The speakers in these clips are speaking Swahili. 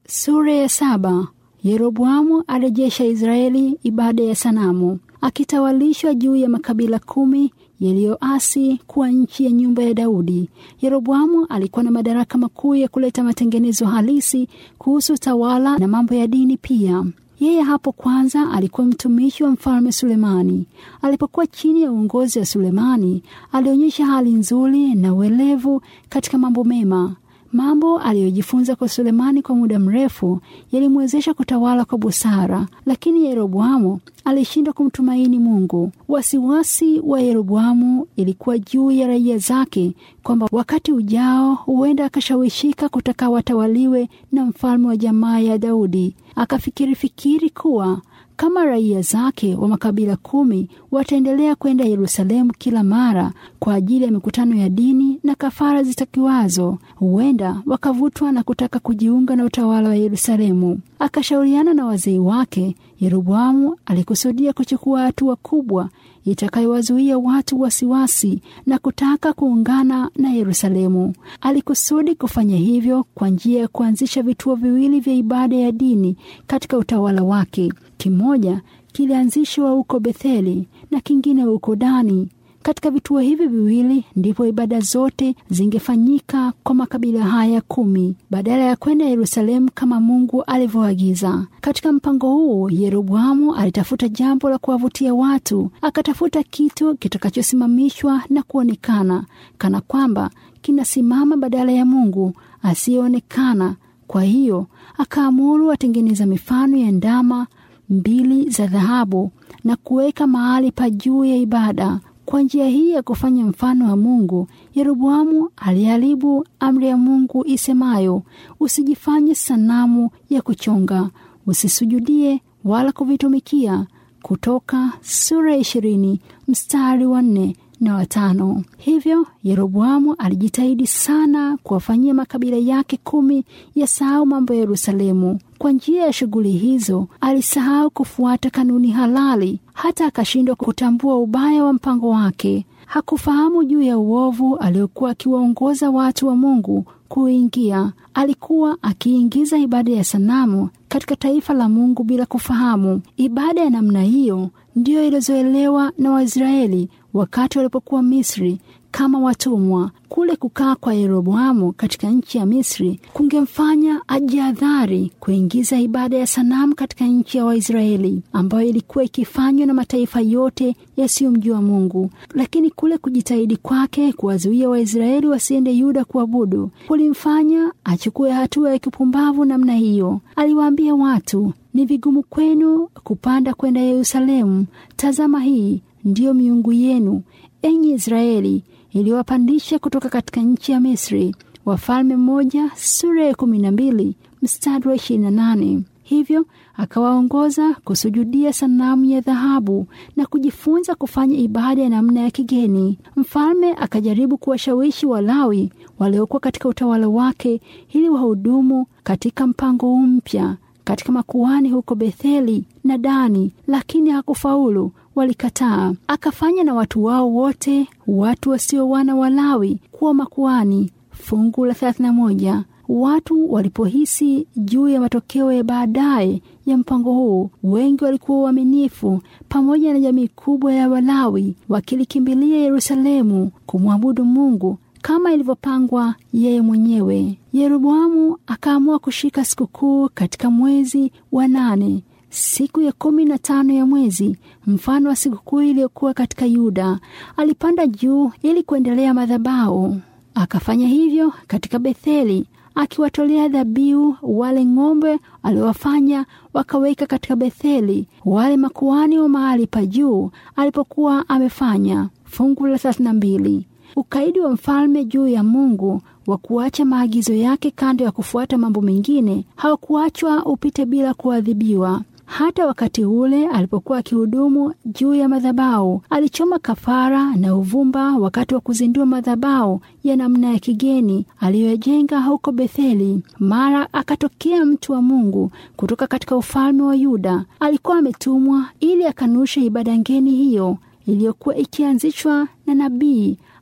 Sura ya saba. Yeroboamu arejesha Israeli ibada ya sanamu, akitawalishwa juu ya makabila kumi yaliyoasi kuwa nchi ya nyumba ya Daudi. Yeroboamu alikuwa na madaraka makuu ya kuleta matengenezo halisi kuhusu tawala na mambo ya dini pia. Yeye hapo kwanza alikuwa mtumishi wa mfalme Sulemani. Alipokuwa chini ya uongozi wa Sulemani, alionyesha hali nzuri na uelevu katika mambo mema. Mambo aliyojifunza kwa Sulemani kwa muda mrefu yalimwezesha kutawala kwa busara, lakini Yeroboamu alishindwa kumtumaini Mungu. Wasiwasi wa Yeroboamu ilikuwa juu ya raia zake, kwamba wakati ujao huenda akashawishika kutaka watawaliwe na mfalme wa jamaa ya Daudi. Akafikiri fikiri kuwa kama raia zake wa makabila kumi wataendelea kwenda Yerusalemu kila mara kwa ajili ya mikutano ya dini na kafara zitakiwazo, huenda wakavutwa na kutaka kujiunga na utawala wa Yerusalemu. Akashauriana na wazee wake. Yeroboamu alikusudia kuchukua hatua kubwa itakayowazuia watu wasiwasi na kutaka kuungana na Yerusalemu. Alikusudi kufanya hivyo kwa njia ya kuanzisha vituo viwili vya ibada ya dini katika utawala wake. Kimoja kilianzishwa huko Betheli na kingine huko Dani. Katika vituo hivi viwili ndipo ibada zote zingefanyika kwa makabila haya kumi badala ya kwenda Yerusalemu kama Mungu alivyoagiza. Katika mpango huu, Yeroboamu alitafuta jambo la kuwavutia watu, akatafuta kitu kitakachosimamishwa na kuonekana kana kwamba kinasimama badala ya Mungu asiyeonekana. Kwa hiyo akaamuru watengeneza mifano ya ndama mbili za dhahabu na kuweka mahali pa juu ya ibada. Kwa njia hii ya kufanya mfano wa Mungu, Yeroboamu aliharibu amri ya Mungu isemayo, usijifanye sanamu ya kuchonga, usisujudie wala kuvitumikia. Kutoka sura ya ishirini mstari wa nne na watano. Hivyo Yeroboamu alijitahidi sana kuwafanyia makabila yake kumi yasahau mambo ya Yerusalemu. Kwa njia ya shughuli hizo alisahau kufuata kanuni halali, hata akashindwa kutambua ubaya wa mpango wake. Hakufahamu juu ya uovu aliokuwa akiwaongoza watu wa Mungu kuingia. Alikuwa akiingiza ibada ya sanamu katika taifa la Mungu bila kufahamu. Ibada ya namna hiyo ndiyo ilizoelewa na Waisraeli wakati walipokuwa Misri kama watumwa. Kule kukaa kwa Yeroboamu katika nchi ya Misri kungemfanya ajihadhari kuingiza ibada ya sanamu katika nchi ya Waisraeli ambayo ilikuwa ikifanywa na mataifa yote yasiyomjua Mungu. Lakini kule kujitahidi kwake kuwazuia Waisraeli wasiende Yuda kuabudu kulimfanya achukue hatua ya kipumbavu namna hiyo. Aliwaambia watu, ni vigumu kwenu kupanda kwenda Yerusalemu. Tazama, hii ndiyo miungu yenu, enyi Israeli, iliyowapandisha kutoka katika nchi ya Misri. Wafalme mmoja sura ya kumi na mbili mstari wa ishirini na nane. Hivyo akawaongoza kusujudia sanamu ya dhahabu na kujifunza kufanya ibada ya namna ya kigeni. Mfalme akajaribu kuwashawishi Walawi waliokuwa katika utawala wake ili wahudumu katika mpango huu mpya katika makuhani huko Betheli na Dani, lakini hakufaulu. Walikataa. Akafanya na watu wao wote, watu wasio wana wa Lawi, kuwa makuhani. Fungu la 31. Watu walipohisi juu ya matokeo ya baadaye ya mpango huu, wengi walikuwa waaminifu, pamoja na jamii kubwa ya Walawi wakilikimbilia Yerusalemu kumwabudu Mungu kama ilivyopangwa yeye mwenyewe. Yeroboamu akaamua kushika sikukuu katika mwezi wa nane, siku ya kumi na tano ya mwezi, mfano wa sikukuu iliyokuwa katika Yuda. Alipanda juu ili kuendelea madhabahu. Akafanya hivyo katika Betheli, akiwatolea dhabihu wale ng'ombe aliowafanya wakaweka katika Betheli wale makuhani wa mahali pa juu alipokuwa amefanya. Fungu la thelathini na mbili. Ukaidi wa mfalme juu ya Mungu wa kuacha maagizo yake kando ya kufuata mambo mengine haukuachwa upite bila kuadhibiwa. Hata wakati ule alipokuwa akihudumu juu ya madhabahu, alichoma kafara na uvumba wakati wa kuzindua madhabahu ya namna ya kigeni aliyojenga huko Betheli. Mara akatokea mtu wa Mungu kutoka katika ufalme wa Yuda. Alikuwa ametumwa ili akanushe ibada ngeni hiyo iliyokuwa ikianzishwa na nabii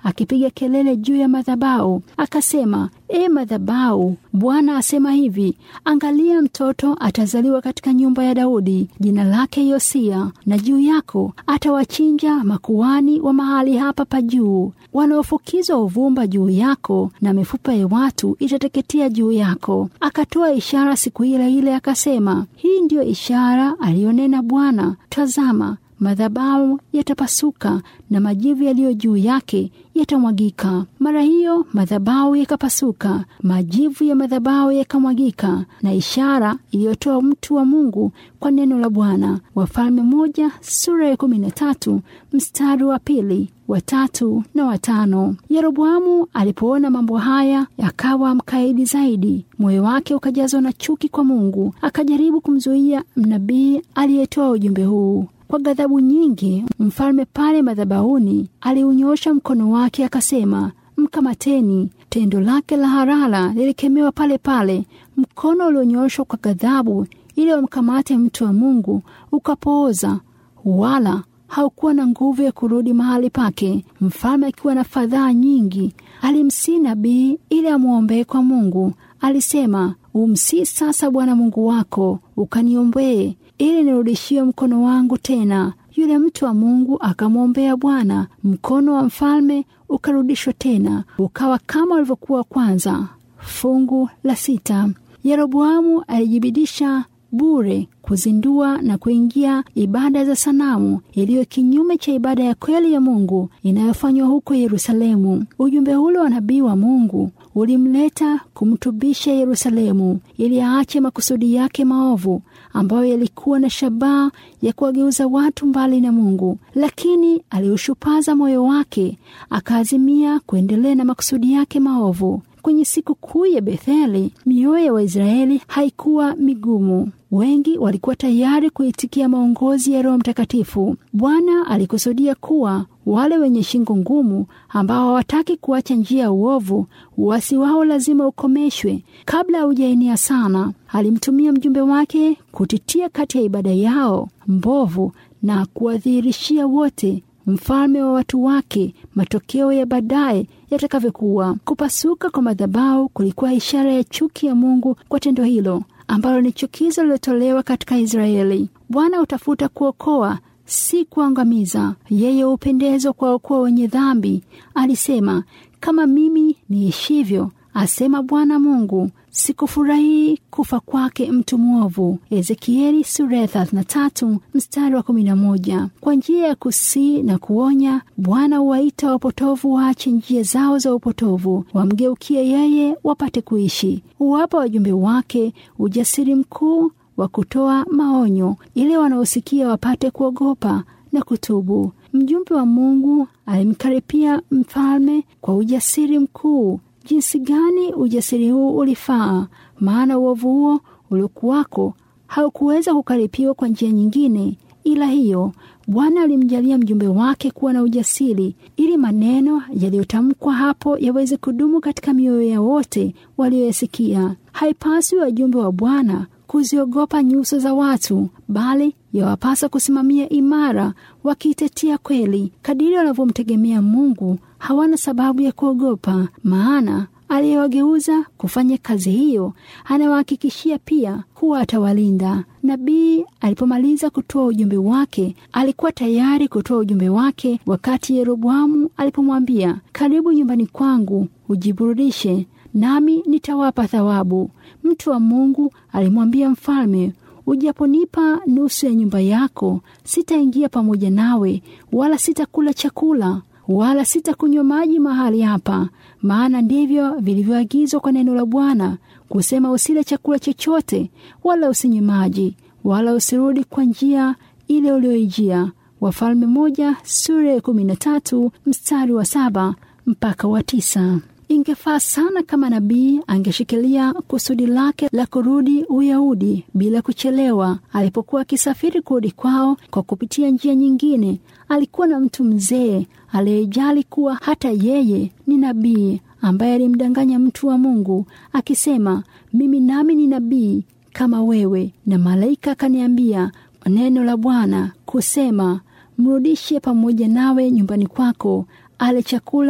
akipiga kelele juu ya madhabahu, akasema, E madhabahu, Bwana asema hivi, angalia, mtoto atazaliwa katika nyumba ya Daudi, jina lake Yosia, na juu yako atawachinja makuhani wa mahali hapa pa juu, wanaofukizwa uvumba juu yako, na mifupa ya watu itateketea juu yako. Akatoa ishara siku ile ile, akasema, hii ndiyo ishara aliyonena Bwana, tazama madhabahu yatapasuka na majivu yaliyo juu yake yatamwagika. Mara hiyo madhabahu yakapasuka, majivu ya madhabahu yakamwagika, na ishara iliyotoa mtu wa Mungu kwa neno la Bwana. Wafalme moja sura ya kumi na tatu mstari wa pili wa tatu na watano. Yeroboamu alipoona mambo haya akawa mkaidi zaidi, moyo wake ukajazwa na chuki kwa Mungu. Akajaribu kumzuia mnabii aliyetoa ujumbe huu. Kwa ghadhabu nyingi, mfalme pale madhabahuni aliunyosha mkono wake akasema, mkamateni. Tendo lake la harara lilikemewa pale pale. Mkono ulionyoshwa kwa ghadhabu ili wamkamate mtu wa Mungu ukapooza, wala haukuwa na nguvu ya kurudi mahali pake. Mfalme akiwa na fadhaa nyingi, alimsii nabii ili amwombee kwa Mungu. Alisema, umsii sasa Bwana Mungu wako ukaniombee ili nirudishiwe mkono wangu tena. Yule mtu wa Mungu akamwombea Bwana, mkono wa mfalme ukarudishwa tena, ukawa kama ulivyokuwa kwanza. Fungu la sita. Yeroboamu alijibidisha bure kuzindua na kuingia ibada za sanamu iliyo kinyume cha ibada ya kweli ya Mungu inayofanywa huko Yerusalemu. Ujumbe ule wa nabii wa Mungu ulimleta kumtubisha Yerusalemu ili aache makusudi yake maovu ambayo yalikuwa na shabaha ya kuwageuza watu mbali na Mungu, lakini aliushupaza moyo wake akaazimia kuendelea na makusudi yake maovu. Kwenye siku kuu ya Betheli, mioyo ya Waisraeli haikuwa migumu. Wengi walikuwa tayari kuitikia maongozi ya Roho Mtakatifu. Bwana alikusudia kuwa wale wenye shingo ngumu ambao hawataki kuacha njia ya uovu, uasi wao lazima ukomeshwe kabla haujaenea sana. Alimtumia mjumbe wake kutitia kati ya ibada yao mbovu na kuwadhihirishia wote mfalme wa watu wake matokeo ya baadaye yatakavyokuwa. Kupasuka kwa madhabahu kulikuwa ishara ya chuki ya Mungu kwa tendo hilo ambalo ni chukizo lilotolewa katika Israeli. Bwana hutafuta kuokoa, si kuangamiza. Yeye hupendezwa kuwaokoa wenye dhambi. Alisema, kama mimi niishivyo, asema Bwana Mungu, sikufurahii kufa kwake mtu mwovu. Ezekieli sura ya 33 mstari wa 11. Kwa njia ya kusii na kuonya, Bwana huwaita wapotovu waache njia zao za upotovu, wamgeukie yeye wapate kuishi. Huwapa wajumbe wake ujasiri mkuu wa kutoa maonyo ili wanaosikia wapate kuogopa na kutubu. Mjumbe wa Mungu alimkaripia mfalme kwa ujasiri mkuu. Jinsi gani ujasiri huu ulifaa! Maana uovu huo uliokuwako haukuweza kukaripiwa kwa njia nyingine ila hiyo. Bwana alimjalia mjumbe wake kuwa na ujasiri, ili maneno yaliyotamkwa hapo yaweze kudumu katika mioyo ya wote walioyasikia. Haipaswi wajumbe wa Bwana kuziogopa nyuso za watu, bali yawapasa kusimamia imara, wakiitetea kweli. Kadiri wanavyomtegemea Mungu, hawana sababu ya kuogopa, maana aliyewageuza kufanya kazi hiyo anawahakikishia pia kuwa atawalinda. Nabii alipomaliza kutoa ujumbe wake, alikuwa tayari kutoa ujumbe wake wakati Yeroboamu alipomwambia, karibu nyumbani kwangu ujiburudishe, nami nitawapa thawabu. Mtu wa Mungu alimwambia mfalme, ujaponipa nusu ya nyumba yako, sitaingia pamoja nawe, wala sitakula chakula wala sitakunywa maji mahali hapa. Maana ndivyo vilivyoagizwa kwa neno la Bwana kusema, usile chakula chochote, wala usinywe maji, wala usirudi kwa njia ile ulioijia. Wafalme moja sura ya kumi na tatu mstari wa saba mpaka wa tisa. Ingefaa sana kama nabii angeshikilia kusudi lake la kurudi Uyahudi bila kuchelewa. Alipokuwa akisafiri kurudi kwao kwa kupitia njia nyingine, alikuwa na mtu mzee aliyejali kuwa hata yeye ni nabii, ambaye alimdanganya mtu wa Mungu akisema, mimi nami ni nabii kama wewe, na malaika akaniambia neno la Bwana kusema, mrudishe pamoja nawe nyumbani kwako ale chakula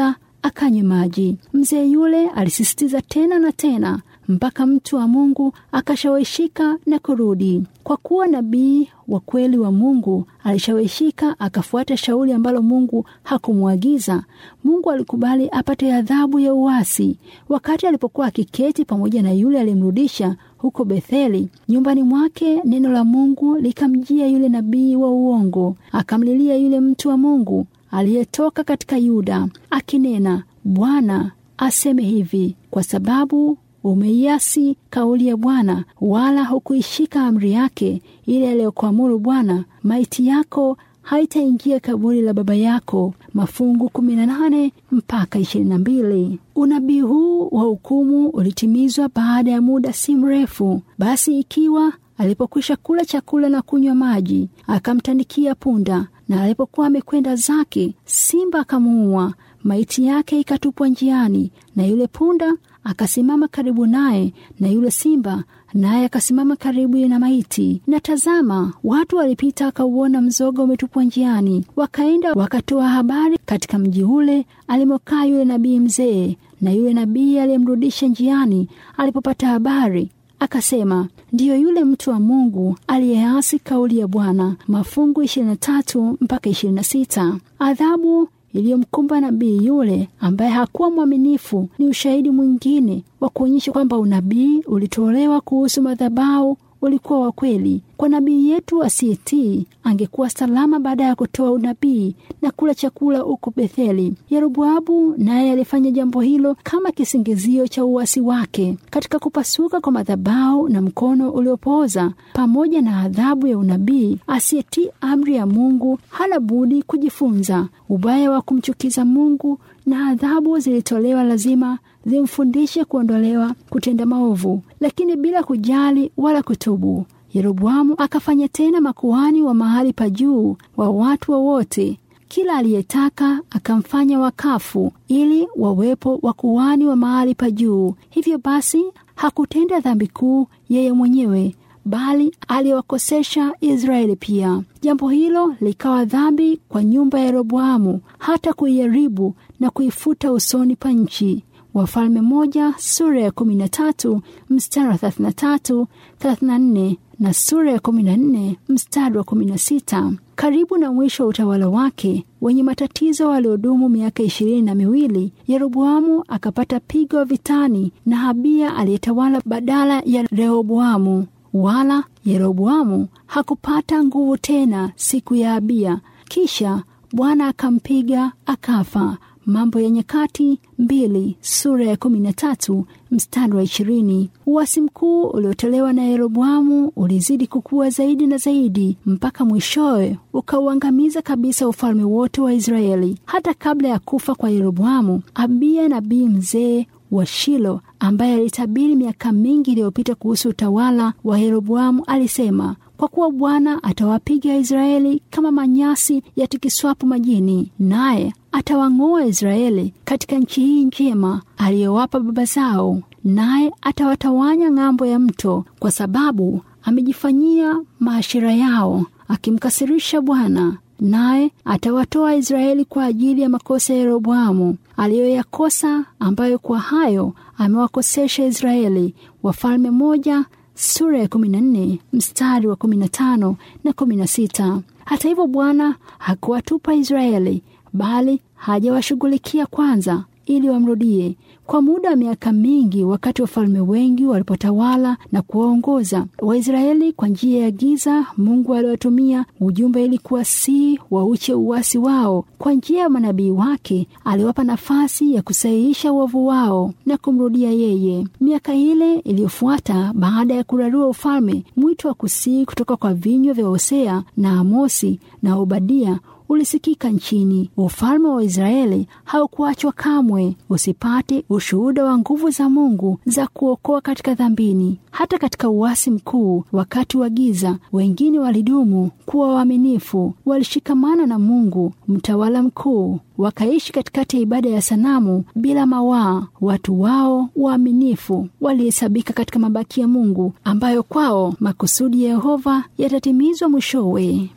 akanywe maji. Mzee yule alisisitiza tena na tena mpaka mtu wa Mungu akashawishika na kurudi. Kwa kuwa nabii wa kweli wa Mungu alishawishika akafuata shauri ambalo Mungu hakumwagiza, Mungu alikubali apate adhabu ya uasi. Wakati alipokuwa akiketi pamoja na yule aliyemrudisha huko Betheli nyumbani mwake, neno la Mungu likamjia yule nabii wa uongo, akamlilia yule mtu wa Mungu aliyetoka katika Yuda akinena, Bwana aseme hivi, kwa sababu umeiasi kauli ya Bwana wala hukuishika amri yake ile aliyokuamuru Bwana, maiti yako haitaingia kaburi la baba yako. Mafungu 18 mpaka 22. Unabii huu wa hukumu ulitimizwa baada ya muda si mrefu. Basi ikiwa alipokwisha kula chakula na kunywa maji, akamtandikia punda, na alipokuwa amekwenda zake, simba akamuua, maiti yake ikatupwa njiani, na yule punda akasimama karibu naye, na yule simba naye akasimama karibu na maiti. Na tazama, watu walipita wakauona mzoga umetupwa njiani, wakaenda wakatoa habari katika mji ule alimokaa yule nabii mzee. Na yule nabii aliyemrudisha njiani alipopata habari akasema, ndiyo yule mtu wa Mungu aliyeasi kauli ya Bwana. Mafungu 23 mpaka 26. Adhabu iliyomkumba nabii yule ambaye hakuwa mwaminifu ni ushahidi mwingine wa kuonyesha kwamba unabii ulitolewa kuhusu madhabahu ulikuwa wa kweli. Kwa nabii yetu asiyetii angekuwa salama baada ya kutoa unabii na kula chakula huko Betheli. Yeroboamu naye alifanya jambo hilo kama kisingizio cha uasi wake katika kupasuka kwa madhabahu na mkono uliopooza, pamoja na adhabu ya unabii. Asiyetii amri ya Mungu hana budi kujifunza ubaya wa kumchukiza Mungu, na adhabu zilitolewa lazima zimfundishe kuondolewa kutenda maovu, lakini bila kujali wala kutubu. Yeroboamu akafanya tena makuhani wa mahali pa juu wa watu wowote wa kila aliyetaka akamfanya wakafu ili wawepo wakuhani wa mahali pa juu. Hivyo basi hakutenda dhambi kuu yeye mwenyewe, bali aliwakosesha Israeli pia. Jambo hilo likawa dhambi kwa nyumba ya Yeroboamu, hata kuiharibu na kuifuta usoni pa nchi. Wafalme moja sura ya kumi na tatu mstari wa thelathini na tatu thelathini na nne na sura ya kumi na nne mstari wa kumi na sita. Karibu na mwisho wa utawala wake wenye matatizo waliodumu miaka ishirini na miwili, Yeroboamu akapata pigo vitani na Abia aliyetawala badala ya Rehoboamu. Wala Yeroboamu hakupata nguvu tena siku ya Abia. Kisha Bwana akampiga akafa. Mambo ya Nyakati mbili sura ya kumi na tatu mstari wa ishirini. Uasi mkuu uliotolewa na Yeroboamu ulizidi kukua zaidi na zaidi mpaka mwishowe ukauangamiza kabisa ufalme wote wa Israeli. Hata kabla ya kufa kwa Yeroboamu, Abiya nabii mzee wa Shilo ambaye alitabiri miaka mingi iliyopita kuhusu utawala wa Yeroboamu alisema kwa kuwa Bwana atawapiga Israeli kama manyasi yatikiswapo majini, naye atawang'oa Israeli katika nchi hii njema aliyowapa baba zao, naye atawatawanya ng'ambo ya mto, kwa sababu amejifanyia maashira yao, akimkasirisha Bwana. Naye atawatoa Israeli kwa ajili ya makosa ya Yeroboamu aliyoyakosa, ambayo kwa hayo amewakosesha Israeli. Wafalme moja sura ya 14 mstari wa 15 na 16. Hata hivyo Bwana hakuwatupa Israeli, bali hajawashughulikia kwanza ili wamrudie. Kwa muda wa miaka mingi, wakati wafalme wengi walipotawala na kuwaongoza Waisraeli kwa njia ya giza, Mungu aliwatumia ujumbe ilikuwa si wauche uasi wao. Kwa njia ya manabii wake aliwapa nafasi ya kusahihisha uovu wao na kumrudia yeye. Miaka ile iliyofuata baada ya kurarua ufalme, mwito wa kusii kutoka kwa vinywa vya Hosea na Amosi na Obadia ulisikika nchini. Ufalme wa Israeli haukuachwa kamwe usipate ushuhuda wa nguvu za Mungu za kuokoa katika dhambini. Hata katika uasi mkuu wakati wa giza, wengine walidumu kuwa waaminifu, walishikamana na Mungu mtawala mkuu, wakaishi katikati ya ibada ya sanamu bila mawaa. Watu wao waaminifu walihesabika katika mabaki ya Mungu, ambayo kwao makusudi ya Yehova yatatimizwa mwishowe.